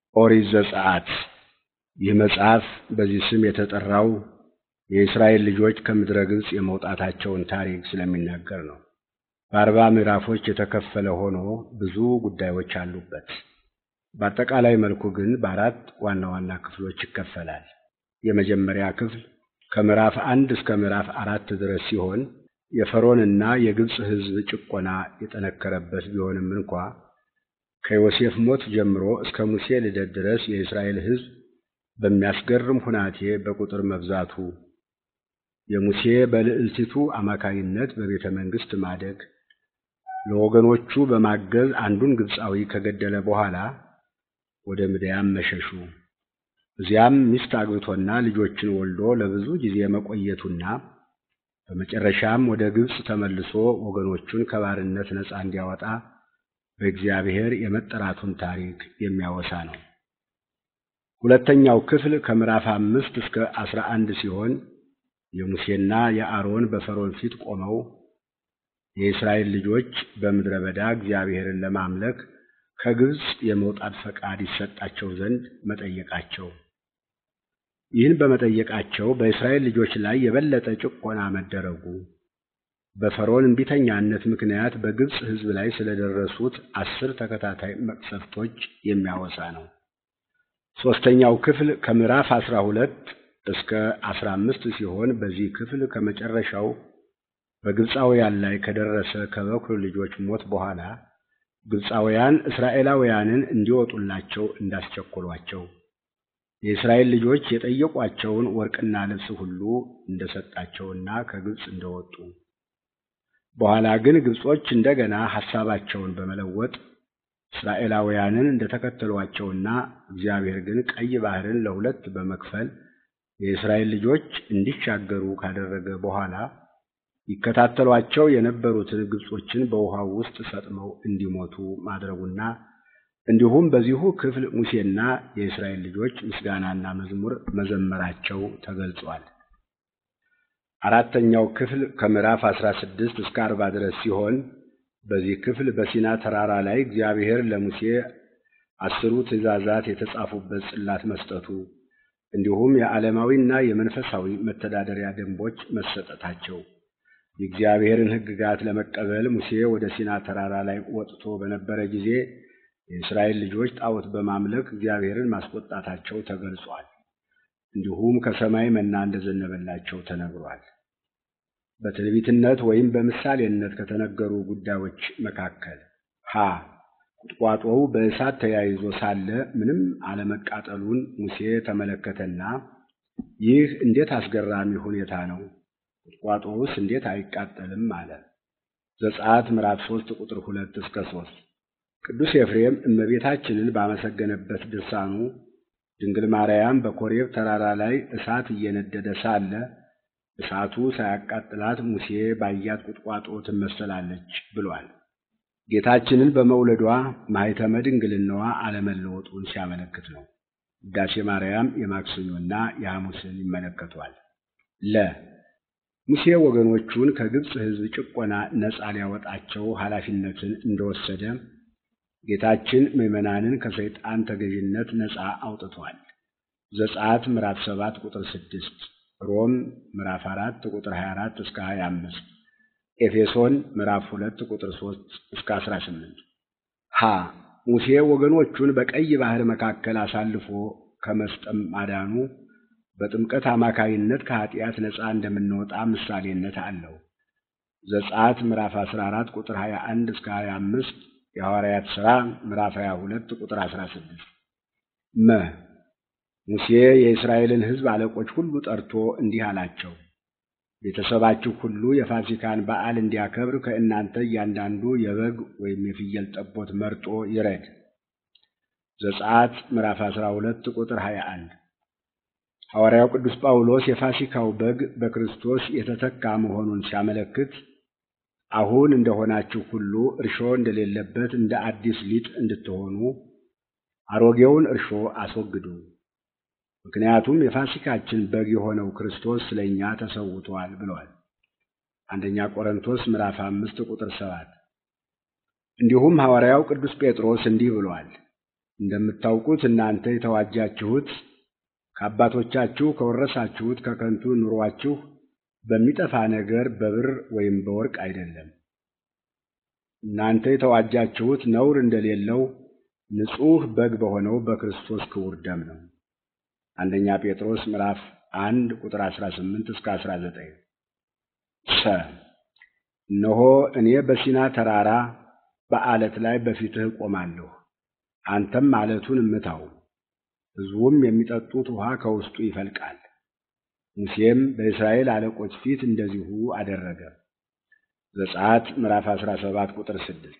ኦሪት ዘጸአት ይህ መጽሐፍ በዚህ ስም የተጠራው የእስራኤል ልጆች ከምድረ ግብፅ የመውጣታቸውን ታሪክ ስለሚናገር ነው። በአርባ ምዕራፎች የተከፈለ ሆኖ ብዙ ጉዳዮች አሉበት። በአጠቃላይ መልኩ ግን በአራት ዋና ዋና ክፍሎች ይከፈላል። የመጀመሪያ ክፍል ከምዕራፍ አንድ እስከ ምዕራፍ አራት ድረስ ሲሆን የፈርዖንና የግብፅ ሕዝብ ጭቆና የጠነከረበት ቢሆንም እንኳ ከዮሴፍ ሞት ጀምሮ እስከ ሙሴ ልደት ድረስ የእስራኤል ሕዝብ በሚያስገርም ሁናቴ በቁጥር መብዛቱ፣ የሙሴ በልዕልቲቱ አማካይነት በቤተ መንግሥት ማደግ፣ ለወገኖቹ በማገዝ አንዱን ግብፃዊ ከገደለ በኋላ ወደ ምድያም መሸሹ፣ እዚያም ሚስት አግብቶና ልጆችን ወልዶ ለብዙ ጊዜ መቆየቱና በመጨረሻም ወደ ግብፅ ተመልሶ ወገኖቹን ከባርነት ነፃ እንዲያወጣ በእግዚአብሔር የመጠራቱን ታሪክ የሚያወሳ ነው። ሁለተኛው ክፍል ከምዕራፍ አምስት እስከ አስራ አንድ ሲሆን የሙሴና የአሮን በፈርዖን ፊት ቆመው የእስራኤል ልጆች በምድረ በዳ እግዚአብሔርን ለማምለክ ከግብፅ የመውጣት ፈቃድ ይሰጣቸው ዘንድ መጠየቃቸው። ይህን በመጠየቃቸው በእስራኤል ልጆች ላይ የበለጠ ጭቆና መደረጉ፣ በፈርዖን እምቢተኛነት ምክንያት በግብፅ ሕዝብ ላይ ስለደረሱት አስር ተከታታይ መቅሰፍቶች የሚያወሳ ነው። ሦስተኛው ክፍል ከምዕራፍ አስራ ሁለት እስከ አስራ አምስት ሲሆን በዚህ ክፍል ከመጨረሻው በግብፃውያን ላይ ከደረሰ ከበኩር ልጆች ሞት በኋላ ግብፃውያን እስራኤላውያንን እንዲወጡላቸው እንዳስቸኮሏቸው የእስራኤል ልጆች የጠየቋቸውን ወርቅና ልብስ ሁሉ እንደሰጣቸውና ከግብፅ እንደወጡ በኋላ ግን ግብጾች እንደገና ሐሳባቸውን በመለወጥ እስራኤላውያንን እንደተከተሏቸውና እግዚአብሔር ግን ቀይ ባሕርን ለሁለት በመክፈል የእስራኤል ልጆች እንዲሻገሩ ካደረገ በኋላ ይከታተሏቸው የነበሩትን ግብጾችን በውሃው ውስጥ ሰጥመው እንዲሞቱ ማድረጉና እንዲሁም በዚሁ ክፍል ሙሴና የእስራኤል ልጆች ምስጋናና መዝሙር መዘመራቸው ተገልጿል። አራተኛው ክፍል ከምዕራፍ አስራ ስድስት እስከ አርባ ድረስ ሲሆን በዚህ ክፍል በሲና ተራራ ላይ እግዚአብሔር ለሙሴ አስሩ ትእዛዛት የተጻፉበት ጽላት መስጠቱ እንዲሁም የዓለማዊና የመንፈሳዊ መተዳደሪያ ደንቦች መሰጠታቸው የእግዚአብሔርን ሕግጋት ለመቀበል ሙሴ ወደ ሲና ተራራ ላይ ወጥቶ በነበረ ጊዜ የእስራኤል ልጆች ጣዖት በማምለክ እግዚአብሔርን ማስቆጣታቸው ተገልጿል። እንዲሁም ከሰማይ መና እንደዘነበላቸው ተነግሯል። በትንቢትነት ወይም በምሳሌነት ከተነገሩ ጉዳዮች መካከል ሀ ቁጥቋጦው በእሳት ተያይዞ ሳለ ምንም አለመቃጠሉን ሙሴ ተመለከተና ይህ እንዴት አስገራሚ ሁኔታ ነው! ቁጥቋጦውስ እንዴት አይቃጠልም? አለ። ዘጸአት ምዕራፍ ሶስት ቁጥር ሁለት እስከ ሶስት ቅዱስ ኤፍሬም እመቤታችንን ባመሰገነበት ድርሳኑ ድንግል ማርያም በኮሬብ ተራራ ላይ እሳት እየነደደ ሳለ እሳቱ ሳያቃጥላት ሙሴ ባያት ቁጥቋጦ ትመሰላለች ብሏል። ጌታችንን በመውለዷ ማኅተመ ድንግልናዋ አለመለወጡን ሲያመለክት ነው። ውዳሴ ማርያም የማክሰኞና የሐሙስን ይመለከቷል። ለ ሙሴ ወገኖቹን ከግብፅ ሕዝብ ጭቆና ነፃ ሊያወጣቸው ኃላፊነትን እንደወሰደ ጌታችን ምዕመናንን ከሰይጣን ተገዥነት ነፃ አውጥቷል። ዘጸአት ምዕራፍ ሰባት ቁጥር ስድስት ሮም ምዕራፍ አራት ቁጥር 24 እስከ 25 ኤፌሶን ምዕራፍ ሁለት ቁጥር 3 እስከ 18 ሀ ሙሴ ወገኖቹን በቀይ ባህር መካከል አሳልፎ ከመስጠም ማዳኑ በጥምቀት አማካይነት ከኃጢአት ነፃ እንደምንወጣ ምሳሌነት አለው። ዘጸአት ምዕራፍ 14 ቁጥር 21 እስከ 25 የሐዋርያት ሥራ ምዕራፍ 22 ቁጥር 16 መ ሙሴ የእስራኤልን ሕዝብ አለቆች ሁሉ ጠርቶ እንዲህ አላቸው። ቤተሰባችሁ ሁሉ የፋሲካን በዓል እንዲያከብር ከእናንተ እያንዳንዱ የበግ ወይም የፍየል ጠቦት መርጦ ይረድ። ዘጸአት ምዕራፍ 12 ቁጥር 21 ሐዋርያው ቅዱስ ጳውሎስ የፋሲካው በግ በክርስቶስ የተተካ መሆኑን ሲያመለክት አሁን እንደሆናችሁ ሁሉ እርሾ እንደሌለበት እንደ አዲስ ሊጥ እንድትሆኑ አሮጌውን እርሾ አስወግዱ። ምክንያቱም የፋሲካችን በግ የሆነው ክርስቶስ ስለ እኛ ተሰውቷል ብሏል። አንደኛ ቆሮንቶስ ምዕራፍ አምስት ቁጥር ሰባት እንዲሁም ሐዋርያው ቅዱስ ጴጥሮስ እንዲህ ብሏል። እንደምታውቁት እናንተ የተዋጃችሁት ከአባቶቻችሁ ከወረሳችሁት ከከንቱ ኑሯችሁ በሚጠፋ ነገር በብር ወይም በወርቅ አይደለም። እናንተ የተዋጃችሁት ነውር እንደሌለው ንጹሕ በግ በሆነው በክርስቶስ ክቡር ደም ነው። አንደኛ ጴጥሮስ ምዕራፍ አንድ ቁጥር 18 እስከ 19 ሰ እነሆ እኔ በሲና ተራራ በዓለት ላይ በፊትህ እቆማለሁ፣ አንተም ዓለቱን እምታው፣ ሕዝቡም የሚጠጡት ውሃ ከውስጡ ይፈልቃል። ሙሴም በእስራኤል አለቆች ፊት እንደዚሁ አደረገ። ዘጸአት ምዕራፍ 17 ቁጥር 6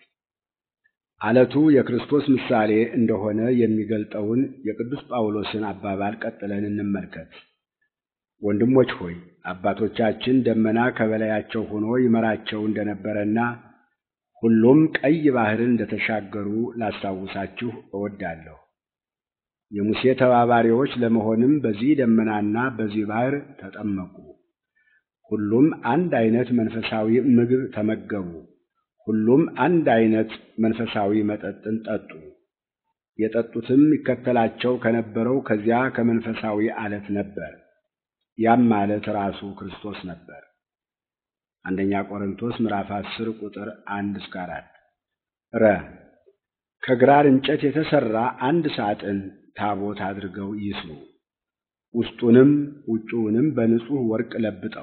ዓለቱ የክርስቶስ ምሳሌ እንደሆነ የሚገልጠውን የቅዱስ ጳውሎስን አባባል ቀጥለን እንመልከት። ወንድሞች ሆይ አባቶቻችን ደመና ከበላያቸው ሆኖ ይመራቸው እንደነበረና ሁሉም ቀይ ባሕርን እንደተሻገሩ ላስታውሳችሁ እወዳለሁ። የሙሴ ተባባሪዎች ለመሆንም በዚህ ደመናና በዚህ ባሕር ተጠመቁ። ሁሉም አንድ አይነት መንፈሳዊ ምግብ ተመገቡ። ሁሉም አንድ አይነት መንፈሳዊ መጠጥን ጠጡ። የጠጡትም ይከተላቸው ከነበረው ከዚያ ከመንፈሳዊ ዓለት ነበር። ያም ማለት ራሱ ክርስቶስ ነበር። አንደኛ ቆሮንቶስ ምዕራፍ 10 ቁጥር 1 እስከ 4 ረ ከግራር እንጨት የተሰራ አንድ ሳጥን ታቦት አድርገው ይስሩ። ውስጡንም ውጭውንም በንጹሕ ወርቅ ለብጠው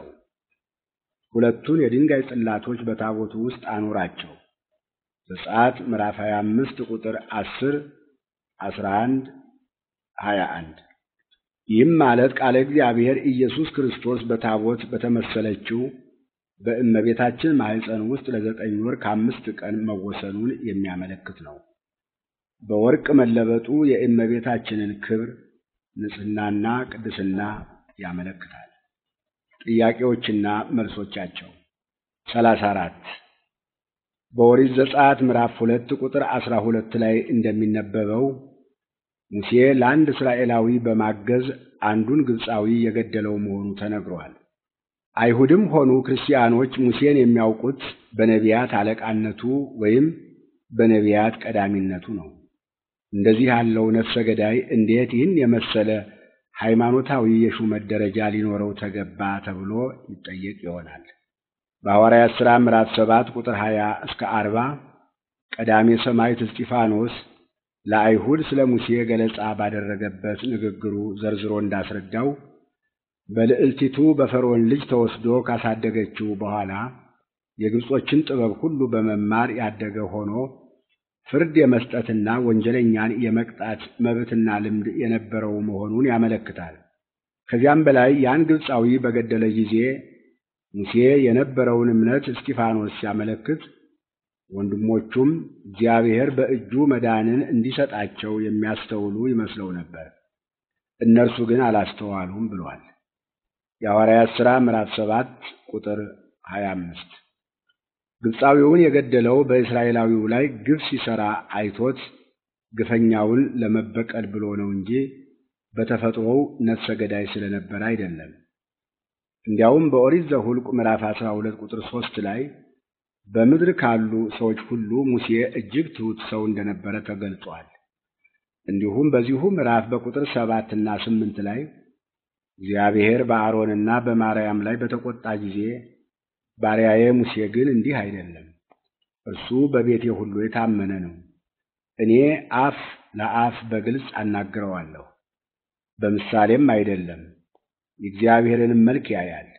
ሁለቱን የድንጋይ ጽላቶች በታቦቱ ውስጥ አኑራቸው። ዘጸአት ምዕራፍ 25 ቁጥር 10፣ 11፣ 21 ይህም ማለት ቃለ እግዚአብሔር ኢየሱስ ክርስቶስ በታቦት በተመሰለችው በእመቤታችን ማኅፀን ውስጥ ለዘጠኝ ወር ከአምስት ቀን መወሰኑን የሚያመለክት ነው። በወርቅ መለበጡ የእመቤታችንን ክብር፣ ንጽሕናና ቅድስና ያመለክታል። ጥያቄዎችና መልሶቻቸው ሰላሳ አራት በኦሪት ዘጸአት ምዕራፍ ሁለት ቁጥር አስራ ሁለት ላይ እንደሚነበበው ሙሴ ለአንድ እስራኤላዊ በማገዝ አንዱን ግብፃዊ የገደለው መሆኑ ተነግሯል። አይሁድም ሆኑ ክርስቲያኖች ሙሴን የሚያውቁት በነቢያት አለቃነቱ ወይም በነቢያት ቀዳሚነቱ ነው። እንደዚህ ያለው ነፍሰ ገዳይ እንዴት ይህን የመሰለ ሃይማኖታዊ የሹመት ደረጃ ሊኖረው ተገባ ተብሎ ይጠየቅ ይሆናል። በሐዋርያት ሥራ ምዕራፍ ሰባት ቁጥር ሀያ እስከ አርባ ቀዳሜ ሰማዕት እስጢፋኖስ ለአይሁድ ስለ ሙሴ ገለጻ ባደረገበት ንግግሩ ዘርዝሮ እንዳስረዳው በልዕልቲቱ በፈርዖን ልጅ ተወስዶ ካሳደገችው በኋላ የግብጾችን ጥበብ ሁሉ በመማር ያደገ ሆኖ ፍርድ የመስጠትና ወንጀለኛን የመቅጣት መብትና ልምድ የነበረው መሆኑን ያመለክታል። ከዚያም በላይ ያን ግብፃዊ በገደለ ጊዜ ሙሴ የነበረውን እምነት እስጢፋኖስ ሲያመለክት ወንድሞቹም እግዚአብሔር በእጁ መዳንን እንዲሰጣቸው የሚያስተውሉ ይመስለው ነበር። እነርሱ ግን አላስተዋሉም ብሏል። የሐዋርያት ሥራ ምዕራፍ ሰባት ቁጥር 25 ግብፃዊውን የገደለው በእስራኤላዊው ላይ ግፍ ሲሠራ አይቶት ግፈኛውን ለመበቀል ብሎ ነው እንጂ በተፈጥሮው ነፍሰ ገዳይ ስለነበረ አይደለም። እንዲያውም በኦሪት ዘኍልቍ ምዕራፍ 12 ቁጥር 3 ላይ በምድር ካሉ ሰዎች ሁሉ ሙሴ እጅግ ትሑት ሰው እንደነበረ ተገልጿል። እንዲሁም በዚሁ ምዕራፍ በቁጥር ሰባት እና ስምንት ላይ እግዚአብሔር በአሮንና በማርያም ላይ በተቆጣ ጊዜ ባሪያዬ ሙሴ ግን እንዲህ አይደለም፣ እርሱ በቤቴ ሁሉ የታመነ ነው። እኔ አፍ ለአፍ በግልጽ አናግረዋለሁ፣ በምሳሌም አይደለም፣ የእግዚአብሔርንም መልክ ያያል።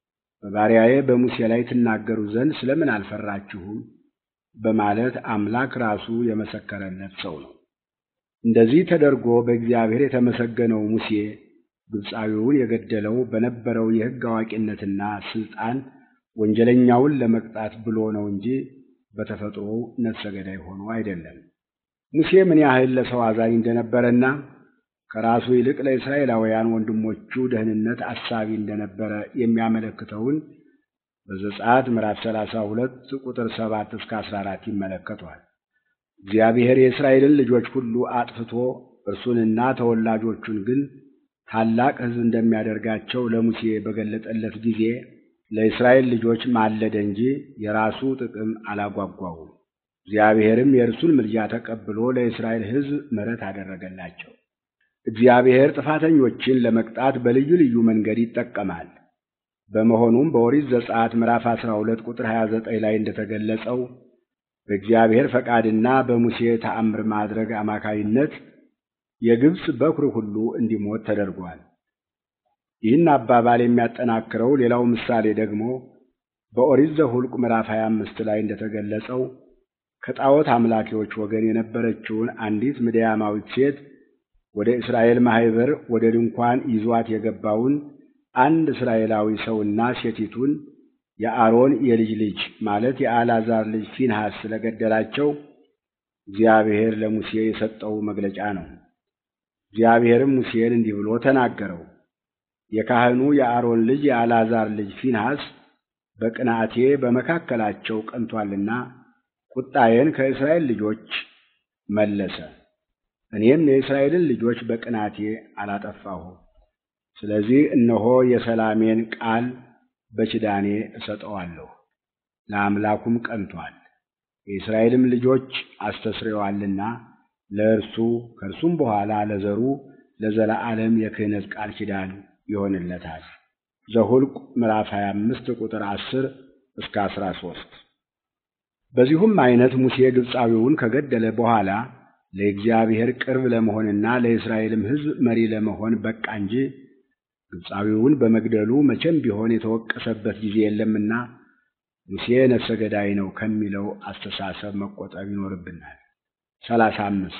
በባሪያዬ በሙሴ ላይ ትናገሩ ዘንድ ስለምን አልፈራችሁም? በማለት አምላክ ራሱ የመሰከረለት ሰው ነው። እንደዚህ ተደርጎ በእግዚአብሔር የተመሰገነው ሙሴ ግብፃዊውን የገደለው በነበረው የሕግ አዋቂነትና ስልጣን ወንጀለኛውን ለመቅጣት ብሎ ነው እንጂ በተፈጥሮው ነፍሰ ገዳይ ሆኖ አይደለም። ሙሴ ምን ያህል ለሰው አዛኝ እንደነበረና ከራሱ ይልቅ ለእስራኤላውያን ወንድሞቹ ደህንነት አሳቢ እንደነበረ የሚያመለክተውን በዘጸአት ምዕራፍ 32 ቁጥር 7 እስከ 14 ይመለከቷል። እግዚአብሔር የእስራኤልን ልጆች ሁሉ አጥፍቶ እርሱንና ተወላጆቹን ግን ታላቅ ሕዝብ እንደሚያደርጋቸው ለሙሴ በገለጠለት ጊዜ ለእስራኤል ልጆች ማለደ እንጂ የራሱ ጥቅም አላጓጓውም። እግዚአብሔርም የእርሱን ምልጃ ተቀብሎ ለእስራኤል ሕዝብ ምሕረት አደረገላቸው። እግዚአብሔር ጥፋተኞችን ለመቅጣት በልዩ ልዩ መንገድ ይጠቀማል። በመሆኑም በኦሪት ዘጸአት ምዕራፍ 12 ቁጥር 29 ላይ እንደተገለጸው በእግዚአብሔር ፈቃድና በሙሴ ተአምር ማድረግ አማካይነት የግብፅ በኩር ሁሉ እንዲሞት ተደርጓል። ይህን አባባል የሚያጠናክረው ሌላው ምሳሌ ደግሞ በኦሪት ዘኍልቍ ምዕራፍ 25 ላይ እንደተገለጸው ከጣዖት አምላኪዎች ወገን የነበረችውን አንዲት ምድያማዊት ሴት ወደ እስራኤል ማኅበር ወደ ድንኳን ይዟት የገባውን አንድ እስራኤላዊ ሰውና ሴቲቱን የአሮን የልጅ ልጅ ማለት የአልዓዛር ልጅ ፊንሐስ ስለገደላቸው እግዚአብሔር ለሙሴ የሰጠው መግለጫ ነው። እግዚአብሔርም ሙሴን እንዲህ ብሎ ተናገረው። የካህኑ የአሮን ልጅ የአልዓዛር ልጅ ፊንሐስ በቅንዓቴ በመካከላቸው ቀንቶአልና ቁጣዬን ከእስራኤል ልጆች መለሰ። እኔም የእስራኤልን ልጆች በቅንዓቴ አላጠፋሁም። ስለዚህ እነሆ የሰላሜን ቃል በኪዳኔ እሰጠዋለሁ። ለአምላኩም ቀንቶአል፣ የእስራኤልም ልጆች አስተስርየዋልና ለእርሱ ከእርሱም በኋላ ለዘሩ ለዘላለም የክህነት ቃል ኪዳን ይሆንለታል። ዘኍልቍ ምዕራፍ 25 ቁጥር 10 እስከ 13። በዚሁም አይነት ሙሴ ግብፃዊውን ከገደለ በኋላ ለእግዚአብሔር ቅርብ ለመሆንና ለእስራኤልም ሕዝብ መሪ ለመሆን በቃ እንጂ ግብፃዊውን በመግደሉ መቼም ቢሆን የተወቀሰበት ጊዜ የለምና ሙሴ ነፍሰ ገዳይ ነው ከሚለው አስተሳሰብ መቆጠብ ይኖርብናል። ሰላሳ አምስት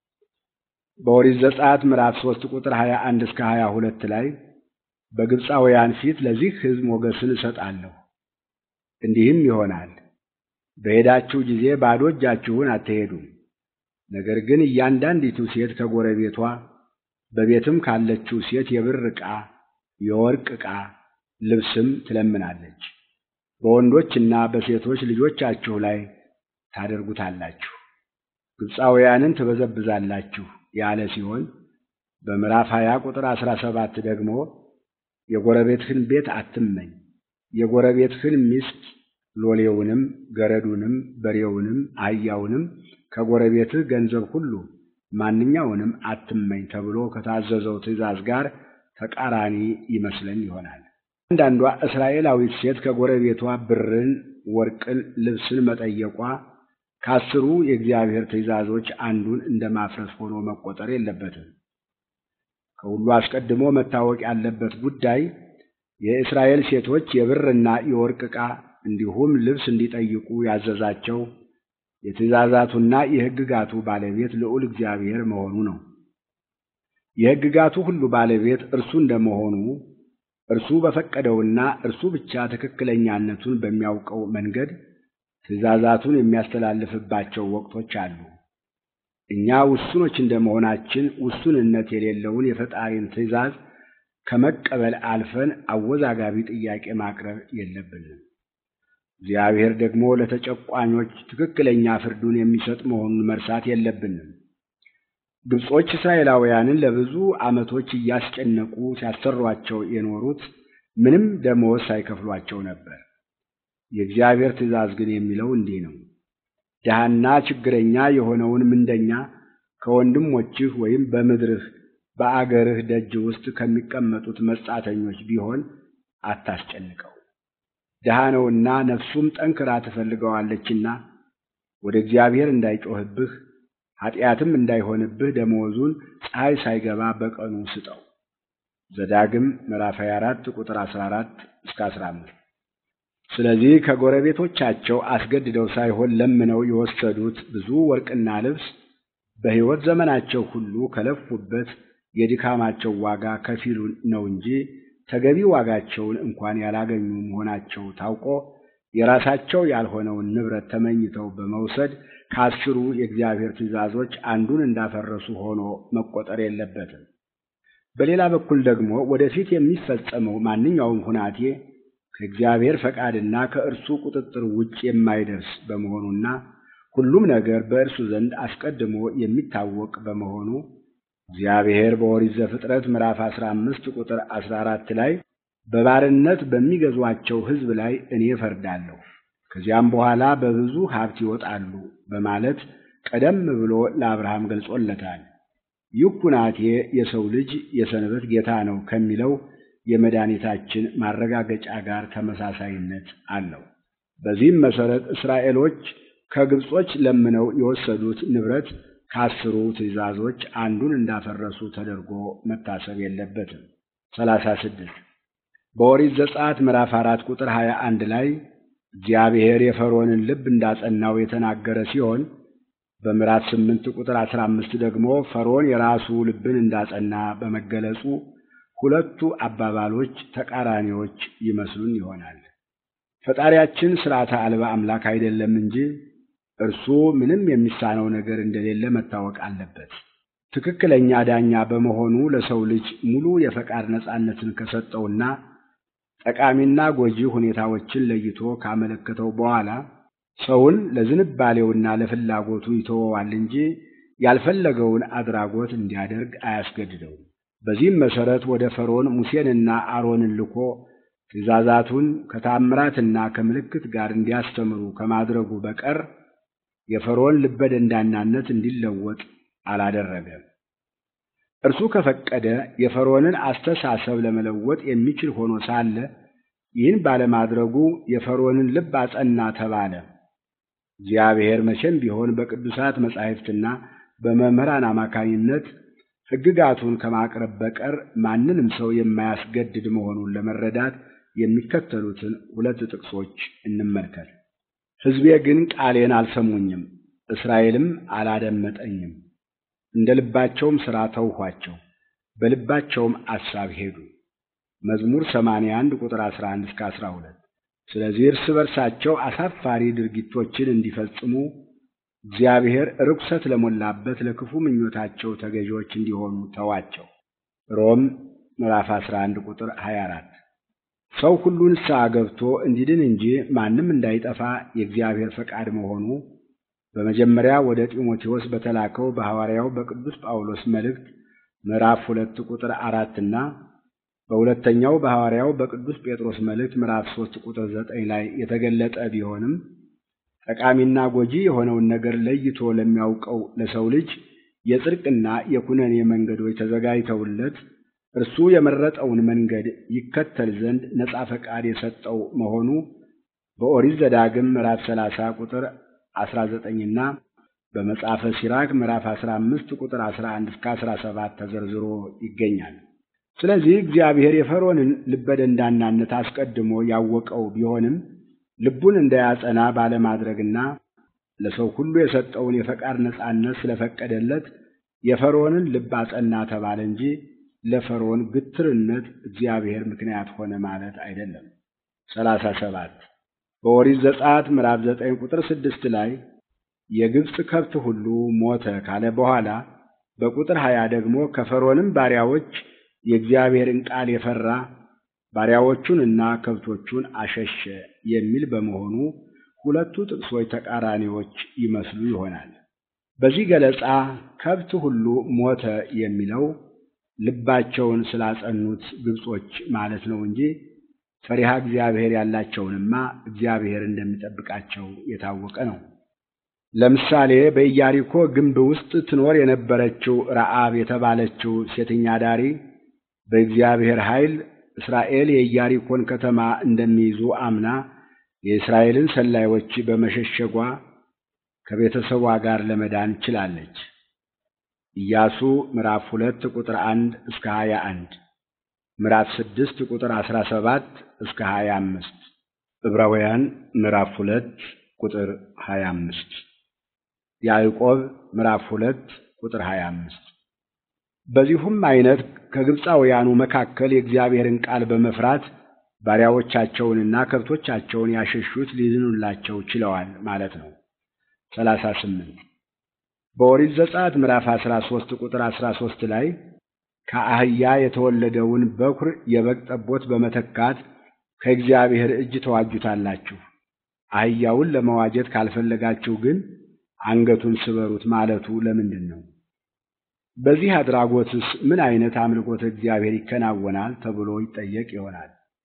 በኦሪት ዘጸአት ምዕራፍ ሦስት ቁጥር ሀያ አንድ እስከ ሀያ ሁለት ላይ በግብፃውያን ፊት ለዚህ ሕዝብ ሞገስን እሰጣለሁ፣ እንዲህም ይሆናል በሄዳችሁ ጊዜ ባዶ እጃችሁን አትሄዱም። ነገር ግን እያንዳንዲቱ ሴት ከጎረቤቷ በቤትም ካለችው ሴት የብር ዕቃ፣ የወርቅ ዕቃ፣ ልብስም ትለምናለች። በወንዶችና በሴቶች ልጆቻችሁ ላይ ታደርጉታላችሁ፣ ግብፃውያንን ትበዘብዛላችሁ ያለ ሲሆን በምዕራፍ 20 ቁጥር 17 ደግሞ የጎረቤትህን ቤት አትመኝ፣ የጎረቤትህን ሚስት ሎሌውንም፣ ገረዱንም፣ በሬውንም፣ አህያውንም ከጎረቤትህ ገንዘብ ሁሉ ማንኛውንም አትመኝ ተብሎ ከታዘዘው ትእዛዝ ጋር ተቃራኒ ይመስለን ይሆናል። አንዳንዷ እስራኤላዊት ሴት ከጎረቤቷ ብርን፣ ወርቅን፣ ልብስን መጠየቋ ከአስሩ የእግዚአብሔር ትእዛዞች አንዱን እንደ ማፍረስ ሆኖ መቆጠር የለበትም። ከሁሉ አስቀድሞ መታወቅ ያለበት ጉዳይ የእስራኤል ሴቶች የብርና የወርቅ ዕቃ እንዲሁም ልብስ እንዲጠይቁ ያዘዛቸው የትእዛዛቱና የሕግጋቱ ባለቤት ልዑል እግዚአብሔር መሆኑ ነው። የሕግጋቱ ሁሉ ባለቤት እርሱ እንደመሆኑ እርሱ በፈቀደውና እርሱ ብቻ ትክክለኛነቱን በሚያውቀው መንገድ ትእዛዛቱን የሚያስተላልፍባቸው ወቅቶች አሉ። እኛ ውሱኖች እንደመሆናችን ውሱንነት የሌለውን የፈጣሪን ትእዛዝ ከመቀበል አልፈን አወዛጋቢ ጥያቄ ማቅረብ የለብንም። እግዚአብሔር ደግሞ ለተጨቋኞች ትክክለኛ ፍርዱን የሚሰጥ መሆኑን መርሳት የለብንም። ግብጾች እስራኤላውያንን ለብዙ ዓመቶች እያስጨነቁ ሲያሰሯቸው የኖሩት ምንም ደመወዝ ሳይከፍሏቸው ነበር። የእግዚአብሔር ትእዛዝ ግን የሚለው እንዲህ ነው። ድሃና ችግረኛ የሆነውን ምንደኛ ከወንድሞችህ ወይም በምድርህ በአገርህ ደጅ ውስጥ ከሚቀመጡት መጻተኞች ቢሆን አታስጨንቀው። ድሃ ነውና ነፍሱም ጠንክራ ትፈልገዋለችና ወደ እግዚአብሔር እንዳይጮህብህ ኃጢአትም እንዳይሆንብህ ደመወዙን ፀሐይ ሳይገባ በቀኑ ስጠው። ዘዳግም ምዕራፍ 24 ቁጥር 14 እስከ 15። ስለዚህ ከጎረቤቶቻቸው አስገድደው ሳይሆን ለምነው የወሰዱት ብዙ ወርቅና ልብስ በሕይወት ዘመናቸው ሁሉ ከለፉበት የድካማቸው ዋጋ ከፊሉ ነው እንጂ ተገቢ ዋጋቸውን እንኳን ያላገኙ መሆናቸው ታውቆ የራሳቸው ያልሆነውን ንብረት ተመኝተው በመውሰድ ከአስሩ የእግዚአብሔር ትእዛዞች አንዱን እንዳፈረሱ ሆኖ መቆጠር የለበትም። በሌላ በኩል ደግሞ ወደፊት የሚፈጸመው ማንኛውም ሁናቴ ከእግዚአብሔር ፈቃድና ከእርሱ ቁጥጥር ውጭ የማይደርስ በመሆኑና ሁሉም ነገር በእርሱ ዘንድ አስቀድሞ የሚታወቅ በመሆኑ እግዚአብሔር በኦሪት ዘፍጥረት ምዕራፍ 15 ቁጥር 14 ላይ በባርነት በሚገዟቸው ሕዝብ ላይ እኔ እፈርዳለሁ፣ ከዚያም በኋላ በብዙ ሀብት ይወጣሉ በማለት ቀደም ብሎ ለአብርሃም ገልጾለታል። ይህ ኩናቴ የሰው ልጅ የሰንበት ጌታ ነው ከሚለው የመድኃኒታችን ማረጋገጫ ጋር ተመሳሳይነት አለው። በዚህም መሠረት እስራኤሎች ከግብጾች ለምነው የወሰዱት ንብረት ከአስሩ ትእዛዞች አንዱን እንዳፈረሱ ተደርጎ መታሰብ የለበትም። ሰላሳ ስድስት በኦሪት ዘጸአት ምዕራፍ አራት ቁጥር ሀያ አንድ ላይ እግዚአብሔር የፈርዖንን ልብ እንዳጸናው የተናገረ ሲሆን በምዕራፍ ስምንት ቁጥር አስራ አምስት ደግሞ ፈርዖን የራሱ ልብን እንዳጸና በመገለጹ ሁለቱ አባባሎች ተቃራኒዎች ይመስሉን ይሆናል። ፈጣሪያችን ሥርዓተ አልባ አምላክ አይደለም እንጂ እርሱ ምንም የሚሳነው ነገር እንደሌለ መታወቅ አለበት። ትክክለኛ ዳኛ በመሆኑ ለሰው ልጅ ሙሉ የፈቃድ ነጻነትን ከሰጠውና ጠቃሚና ጎጂ ሁኔታዎችን ለይቶ ካመለከተው በኋላ ሰውን ለዝንባሌውና ለፍላጎቱ ይተወዋል እንጂ ያልፈለገውን አድራጎት እንዲያደርግ አያስገድደውም። በዚህም መሠረት ወደ ፈርዖን ሙሴንና አሮንን ልኮ ትእዛዛቱን ከታምራትና ከምልክት ጋር እንዲያስተምሩ ከማድረጉ በቀር የፈርዖን ልበ ደንዳናነት እንዲለወጥ አላደረገም። እርሱ ከፈቀደ የፈርዖንን አስተሳሰብ ለመለወጥ የሚችል ሆኖ ሳለ ይህን ባለማድረጉ የፈርዖንን ልብ አጸና ተባለ። እግዚአብሔር መቼም ቢሆን በቅዱሳት መጻሕፍትና በመምህራን አማካኝነት ሕግጋቱን ከማቅረብ በቀር ማንንም ሰው የማያስገድድ መሆኑን ለመረዳት የሚከተሉትን ሁለት ጥቅሶች እንመልከት። ሕዝቤ ግን ቃሌን አልሰሙኝም፣ እስራኤልም አላደመጠኝም። እንደ ልባቸውም ሥራ ተውኋቸው፣ በልባቸውም አሳብ ሄዱ። መዝሙር 81 ቁጥር 11 እስከ 12። ስለዚህ እርስ በርሳቸው አሳፋሪ ድርጊቶችን እንዲፈጽሙ እግዚአብሔር ርኩሰት ለሞላበት ለክፉ ምኞታቸው ተገዢዎች እንዲሆኑ ተዋቸው። ሮም ምዕራፍ 11 ቁጥር 24። ሰው ሁሉ ንስሐ ገብቶ እንዲድን እንጂ ማንም እንዳይጠፋ የእግዚአብሔር ፈቃድ መሆኑ በመጀመሪያ ወደ ጢሞቴዎስ በተላከው በሐዋርያው በቅዱስ ጳውሎስ መልእክት ምዕራፍ ሁለት ቁጥር አራትና በሁለተኛው በሐዋርያው በቅዱስ ጴጥሮስ መልእክት ምዕራፍ ሦስት ቁጥር ዘጠኝ ላይ የተገለጠ ቢሆንም ጠቃሚና ጎጂ የሆነውን ነገር ለይቶ ለሚያውቀው ለሰው ልጅ የጽድቅና የኩነኔ መንገዶች ተዘጋጅተውለት እርሱ የመረጠውን መንገድ ይከተል ዘንድ ነጻ ፈቃድ የሰጠው መሆኑ በኦሪት ዘዳግም ምዕራፍ 30 ቁጥር 19ና በመጽሐፈ ሲራክ ምዕራፍ 15 ቁጥር 11 እስከ 17 ተዘርዝሮ ይገኛል። ስለዚህ እግዚአብሔር የፈርዖንን ልበ ደንዳናነት አስቀድሞ ያወቀው ቢሆንም ልቡን እንዳያጸና ባለማድረግና ለሰው ሁሉ የሰጠውን የፈቃድ ነጻነት ስለፈቀደለት የፈርዖንን ልብ አጸና ተባለ እንጂ ለፈርዖን ግትርነት እግዚአብሔር ምክንያት ሆነ ማለት አይደለም። ሰላሳ ሰባት በኦሪት ዘጸአት ምዕራፍ ዘጠኝ ቁጥር ስድስት ላይ የግብፅ ከብት ሁሉ ሞተ ካለ በኋላ በቁጥር ሀያ ደግሞ ከፈርዖንም ባሪያዎች የእግዚአብሔርን ቃል የፈራ ባሪያዎቹንና ከብቶቹን አሸሸ የሚል በመሆኑ ሁለቱ ጥቅሶች ተቃራኒዎች ይመስሉ ይሆናል። በዚህ ገለጻ ከብት ሁሉ ሞተ የሚለው ልባቸውን ስላጸኑት ግብጾች ማለት ነው እንጂ ፈሪሃ እግዚአብሔር ያላቸውንማ እግዚአብሔር እንደሚጠብቃቸው የታወቀ ነው። ለምሳሌ በኢያሪኮ ግንብ ውስጥ ትኖር የነበረችው ረዓብ የተባለችው ሴተኛ ዳሪ በእግዚአብሔር ኃይል እስራኤል የኢያሪኮን ከተማ እንደሚይዙ አምና የእስራኤልን ሰላዮች በመሸሸጓ ከቤተሰቧ ጋር ለመዳን ችላለች። ኢያሱ ምዕራፍ ሁለት ቁጥር አንድ እስከ ሀያ አንድ ምዕራፍ ስድስት ቁጥር አስራ ሰባት እስከ ሀያ አምስት ዕብራውያን ምዕራፍ ሁለት ቁጥር ሀያ አምስት ያዕቆብ ምዕራፍ ሁለት ቁጥር ሀያ አምስት በዚሁም አይነት ከግብፃውያኑ መካከል የእግዚአብሔርን ቃል በመፍራት ባሪያዎቻቸውንና ከብቶቻቸውን ያሸሹት ሊድኑላቸው ችለዋል ማለት ነው። ሰላሳ ስምንት በኦሪት ዘጸአት ምዕራፍ አስራ ሦስት ቁጥር አስራ ሦስት ላይ ከአህያ የተወለደውን በኩር የበግ ጠቦት በመተካት ከእግዚአብሔር እጅ ተዋጁታላችሁ። አህያውን ለመዋጀት ካልፈለጋችሁ ግን አንገቱን ስበሩት ማለቱ ለምንድን ነው? በዚህ አድራጎትስ ምን አይነት አምልኮተ እግዚአብሔር ይከናወናል ተብሎ ይጠየቅ ይሆናል።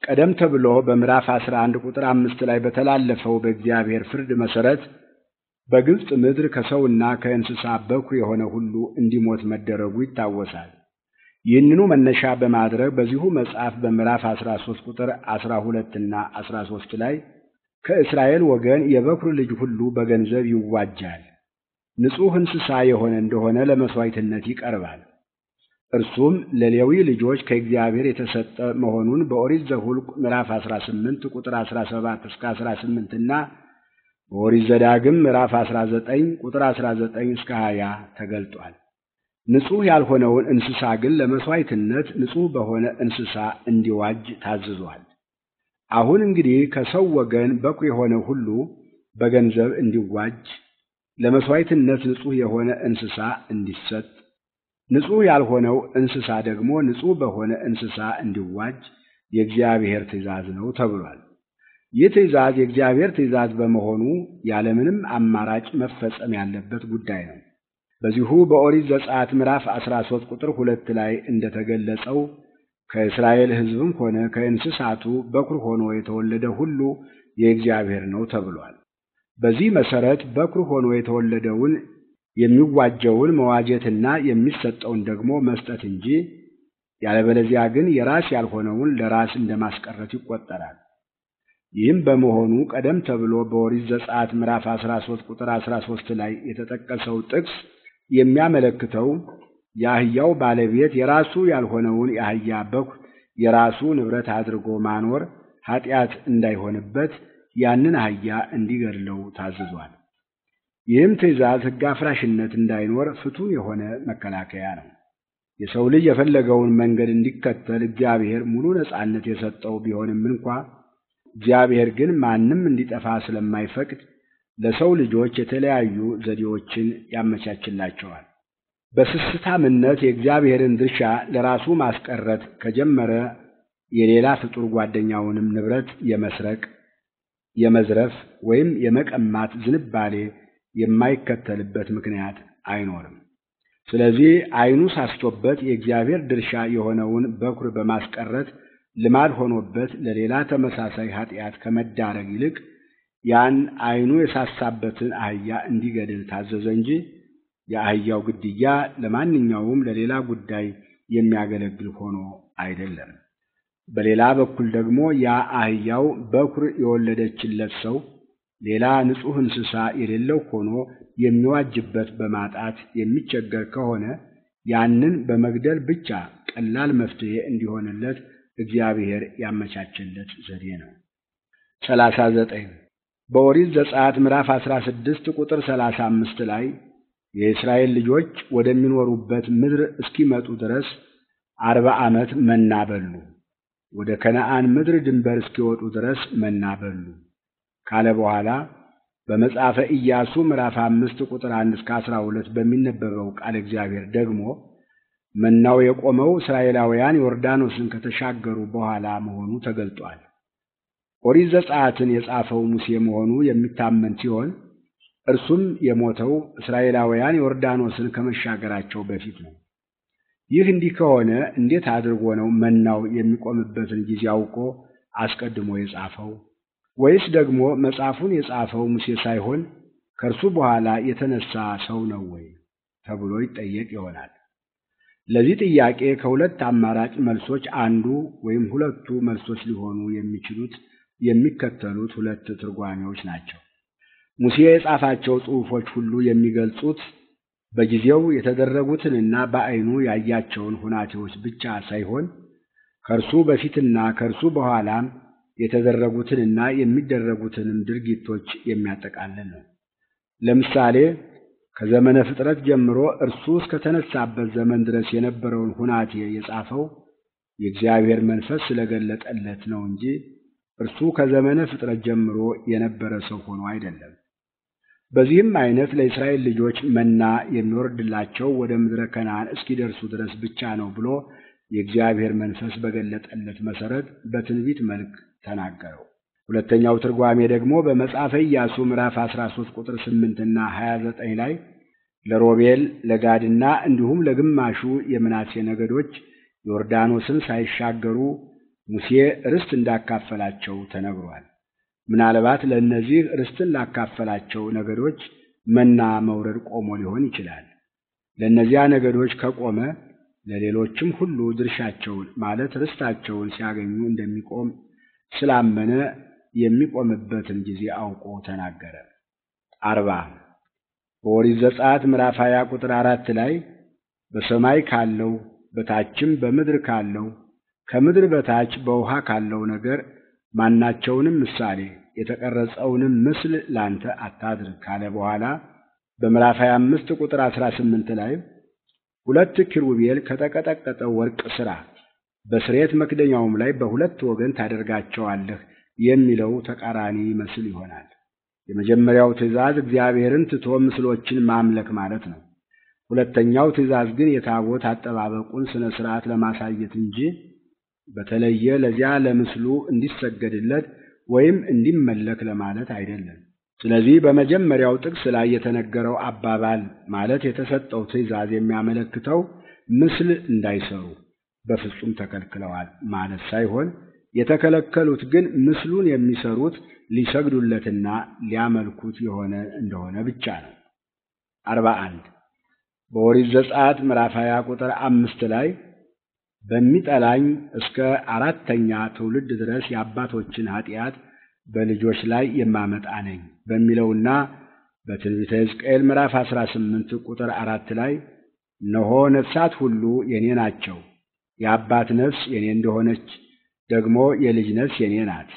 ቀደም ተብሎ በምዕራፍ 11 ቁጥር አምስት ላይ በተላለፈው በእግዚአብሔር ፍርድ መሠረት በግብፅ ምድር ከሰውና ከእንስሳ በኩር የሆነ ሁሉ እንዲሞት መደረጉ ይታወሳል። ይህንኑ መነሻ በማድረግ በዚሁ መጽሐፍ በምዕራፍ 13 ቁጥር 12 እና 13 ላይ ከእስራኤል ወገን የበኩር ልጅ ሁሉ በገንዘብ ይዋጃል፣ ንጹሕ እንስሳ የሆነ እንደሆነ ለመሥዋዕትነት ይቀርባል። እርሱም ለሌዊ ልጆች ከእግዚአብሔር የተሰጠ መሆኑን በኦሪት ዘኍልቍ ምዕራፍ 18 ቁጥር 17 እስከ 18 እና በኦሪት ዘዳግም ምዕራፍ 19 ቁጥር 19 እስከ 20 ተገልጧል። ንጹሕ ያልሆነውን እንስሳ ግን ለመሥዋዕትነት ንጹሕ በሆነ እንስሳ እንዲዋጅ ታዝዟል። አሁን እንግዲህ ከሰው ወገን በኩር የሆነ ሁሉ በገንዘብ እንዲዋጅ፣ ለመሥዋዕትነት ንጹሕ የሆነ እንስሳ እንዲሰጥ፣ ንጹሕ ያልሆነው እንስሳ ደግሞ ንጹሕ በሆነ እንስሳ እንዲዋጅ የእግዚአብሔር ትእዛዝ ነው ተብሏል። ይህ ትእዛዝ የእግዚአብሔር ትእዛዝ በመሆኑ ያለምንም አማራጭ መፈጸም ያለበት ጉዳይ ነው። በዚሁ በኦሪት ዘጸአት ምዕራፍ 13 ቁጥር ሁለት ላይ እንደተገለጸው ከእስራኤል ሕዝብም ሆነ ከእንስሳቱ በኩር ሆኖ የተወለደ ሁሉ የእግዚአብሔር ነው ተብሏል። በዚህ መሠረት በኩር ሆኖ የተወለደውን የሚዋጀውን መዋጀትና የሚሰጠውን ደግሞ መስጠት እንጂ ያለበለዚያ ግን የራስ ያልሆነውን ለራስ እንደማስቀረት ይቆጠራል። ይህም በመሆኑ ቀደም ተብሎ በኦሪት ዘጸአት ምዕራፍ 13 ቁጥር 13 ላይ የተጠቀሰው ጥቅስ የሚያመለክተው የአህያው ባለቤት የራሱ ያልሆነውን የአህያ በኩር የራሱ ንብረት አድርጎ ማኖር ኃጢአት እንዳይሆንበት ያንን አህያ እንዲገድለው ታዝዟል። ይህም ትእዛዝ ሕግ አፍራሽነት እንዳይኖር ፍቱን የሆነ መከላከያ ነው። የሰው ልጅ የፈለገውን መንገድ እንዲከተል እግዚአብሔር ሙሉ ነጻነት የሰጠው ቢሆንም እንኳ እግዚአብሔር ግን ማንም እንዲጠፋ ስለማይፈቅድ ለሰው ልጆች የተለያዩ ዘዴዎችን ያመቻችላቸዋል። በስስታምነት የእግዚአብሔርን ድርሻ ለራሱ ማስቀረት ከጀመረ የሌላ ፍጡር ጓደኛውንም ንብረት የመስረቅ፣ የመዝረፍ ወይም የመቀማት ዝንባሌ የማይከተልበት ምክንያት አይኖርም። ስለዚህ ዓይኑ ሳስቶበት የእግዚአብሔር ድርሻ የሆነውን በኩር በማስቀረት ልማድ ሆኖበት ለሌላ ተመሳሳይ ኃጢአት ከመዳረግ ይልቅ ያን ዓይኑ የሳሳበትን አህያ እንዲገድል ታዘዘ እንጂ የአህያው ግድያ ለማንኛውም ለሌላ ጉዳይ የሚያገለግል ሆኖ አይደለም። በሌላ በኩል ደግሞ ያ አህያው በኩር የወለደችለት ሰው ሌላ ንጹሕ እንስሳ የሌለው ሆኖ የሚዋጅበት በማጣት የሚቸገር ከሆነ ያንን በመግደል ብቻ ቀላል መፍትሔ እንዲሆንለት እግዚአብሔር ያመቻቸለት ዘዴ ነው። ሰላሳ ዘጠኝ በኦሪት ዘጸአት ምዕራፍ አስራ ስድስት ቁጥር ሰላሳ አምስት ላይ የእስራኤል ልጆች ወደሚኖሩበት ምድር እስኪመጡ ድረስ አርባ ዓመት መና በሉ፣ ወደ ከነዓን ምድር ድንበር እስኪወጡ ድረስ መና በሉ ካለ በኋላ በመጽሐፈ ኢያሱ ምዕራፍ አምስት ቁጥር አንድ እስከ አስራ ሁለት በሚነበበው ቃል እግዚአብሔር ደግሞ መናው የቆመው እስራኤላውያን ዮርዳኖስን ከተሻገሩ በኋላ መሆኑ ተገልጧል። ኦሪት ዘጸአትን የጻፈው ሙሴ መሆኑ የሚታመን ሲሆን እርሱም የሞተው እስራኤላውያን ዮርዳኖስን ከመሻገራቸው በፊት ነው። ይህ እንዲህ ከሆነ እንዴት አድርጎ ነው መናው የሚቆምበትን ጊዜ አውቆ አስቀድሞ የጻፈው? ወይስ ደግሞ መጽሐፉን የጻፈው ሙሴ ሳይሆን ከእርሱ በኋላ የተነሳ ሰው ነው ወይ ተብሎ ይጠየቅ ይሆናል። ለዚህ ጥያቄ ከሁለት አማራጭ መልሶች አንዱ ወይም ሁለቱ መልሶች ሊሆኑ የሚችሉት የሚከተሉት ሁለት ትርጓሜዎች ናቸው። ሙሴ የጻፋቸው ጽሑፎች ሁሉ የሚገልጹት በጊዜው የተደረጉትንና በዓይኑ ያያቸውን ሁናቴዎች ብቻ ሳይሆን ከእርሱ በፊትና ከእርሱ በኋላም የተደረጉትንና የሚደረጉትንም ድርጊቶች የሚያጠቃልል ነው። ለምሳሌ ከዘመነ ፍጥረት ጀምሮ እርሱ እስከተነሳበት ዘመን ድረስ የነበረውን ሁናቴ የጻፈው የእግዚአብሔር መንፈስ ስለገለጠለት ነው እንጂ እርሱ ከዘመነ ፍጥረት ጀምሮ የነበረ ሰው ሆኖ አይደለም። በዚህም አይነት ለእስራኤል ልጆች መና የሚወርድላቸው ወደ ምድረ ከነዓን እስኪደርሱ ድረስ ብቻ ነው ብሎ የእግዚአብሔር መንፈስ በገለጠለት መሠረት በትንቢት መልክ ተናገረው። ሁለተኛው ትርጓሜ ደግሞ በመጽሐፈ ኢያሱ ምዕራፍ 13 ቁጥር 8 እና 29 ላይ ለሮቤል ለጋድና እንዲሁም ለግማሹ የምናሴ ነገዶች ዮርዳኖስን ሳይሻገሩ ሙሴ ርስት እንዳካፈላቸው ተነግሯል። ምናልባት ለእነዚህ ርስትን ላካፈላቸው ነገዶች መና መውረድ ቆሞ ሊሆን ይችላል። ለእነዚያ ነገዶች ከቆመ ለሌሎችም ሁሉ ድርሻቸውን ማለት ርስታቸውን ሲያገኙ እንደሚቆም ስላመነ የሚቆምበትን ጊዜ አውቆ ተናገረ። አርባ በኦሪት ዘጸአት ምዕራፍ ሀያ ቁጥር አራት ላይ በሰማይ ካለው በታችም በምድር ካለው ከምድር በታች በውሃ ካለው ነገር ማናቸውንም ምሳሌ የተቀረጸውንም ምስል ላንተ አታድርግ ካለ በኋላ በምዕራፍ 25 ቁጥር 18 ላይ ሁለት ኪሩቤል ከተቀጠቀጠ ወርቅ ሥራ በስርየት መክደኛውም ላይ በሁለት ወገን ታደርጋቸዋለህ የሚለው ተቃራኒ ይመስል ይሆናል። የመጀመሪያው ትእዛዝ እግዚአብሔርን ትቶ ምስሎችን ማምለክ ማለት ነው። ሁለተኛው ትእዛዝ ግን የታቦት አጠባበቁን ስነ ስርዓት ለማሳየት እንጂ በተለየ ለዚያ ለምስሉ እንዲሰገድለት ወይም እንዲመለክ ለማለት አይደለም። ስለዚህ በመጀመሪያው ጥቅስ ላይ የተነገረው አባባል ማለት የተሰጠው ትእዛዝ የሚያመለክተው ምስል እንዳይሰሩ በፍጹም ተከልክለዋል ማለት ሳይሆን የተከለከሉት ግን ምስሉን የሚሰሩት ሊሰግዱለትና ሊያመልኩት የሆነ እንደሆነ ብቻ ነው። አርባ አንድ በኦሪት ዘጸአት ምዕራፍ 20 ቁጥር አምስት ላይ በሚጠላኝ እስከ አራተኛ ትውልድ ድረስ የአባቶችን ኃጢአት በልጆች ላይ የማመጣ ነኝ በሚለውና በትንቢተ ሕዝቅኤል ምዕራፍ 18 ቁጥር አራት ላይ እነሆ ነፍሳት ሁሉ የኔ ናቸው፣ የአባት ነፍስ የኔ እንደሆነች ደግሞ የልጅ ነፍስ የኔ ናት፣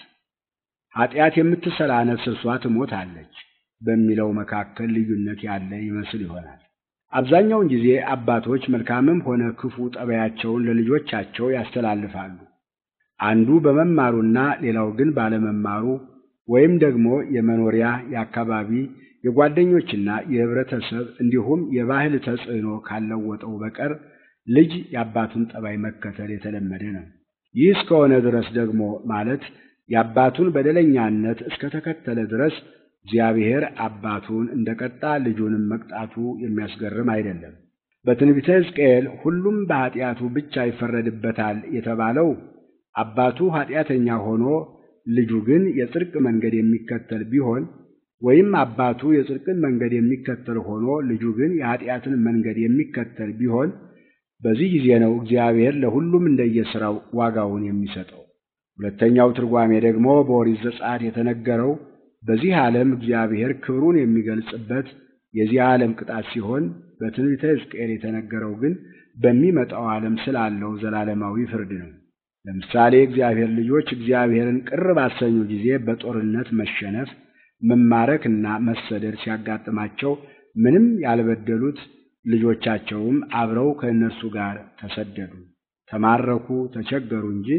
ኃጢአት የምትሰራ ነፍስ እርሷ ትሞታለች በሚለው መካከል ልዩነት ያለ ይመስል ይሆናል። አብዛኛውን ጊዜ አባቶች መልካምም ሆነ ክፉ ጠባያቸውን ለልጆቻቸው ያስተላልፋሉ። አንዱ በመማሩና ሌላው ግን ባለመማሩ ወይም ደግሞ የመኖሪያ የአካባቢ የጓደኞችና የህብረተሰብ እንዲሁም የባህል ተጽዕኖ ካልለወጠው በቀር ልጅ የአባቱን ጠባይ መከተል የተለመደ ነው። ይህ እስከሆነ ድረስ ደግሞ ማለት የአባቱን በደለኛነት እስከተከተለ ድረስ እግዚአብሔር አባቱን እንደቀጣ ልጁንም መቅጣቱ የሚያስገርም አይደለም። በትንቢተ ሕዝቅኤል ሁሉም በኃጢአቱ ብቻ ይፈረድበታል የተባለው አባቱ ኃጢአተኛ ሆኖ ልጁ ግን የጽድቅ መንገድ የሚከተል ቢሆን ወይም አባቱ የጽድቅን መንገድ የሚከተል ሆኖ ልጁ ግን የኃጢአትን መንገድ የሚከተል ቢሆን በዚህ ጊዜ ነው እግዚአብሔር ለሁሉም እንደየሥራው ዋጋውን የሚሰጠው። ሁለተኛው ትርጓሜ ደግሞ በኦሪት ዘጸአት የተነገረው በዚህ ዓለም እግዚአብሔር ክብሩን የሚገልጽበት የዚህ ዓለም ቅጣት ሲሆን በትንቢተ ሕዝቅኤል የተነገረው ግን በሚመጣው ዓለም ስላለው ዘላለማዊ ፍርድ ነው። ለምሳሌ እግዚአብሔር ልጆች እግዚአብሔርን ቅር ባሰኙ ጊዜ በጦርነት መሸነፍ፣ መማረክና መሰደድ ሲያጋጥማቸው ምንም ያልበደሉት ልጆቻቸውም አብረው ከእነርሱ ጋር ተሰደዱ፣ ተማረኩ፣ ተቸገሩ እንጂ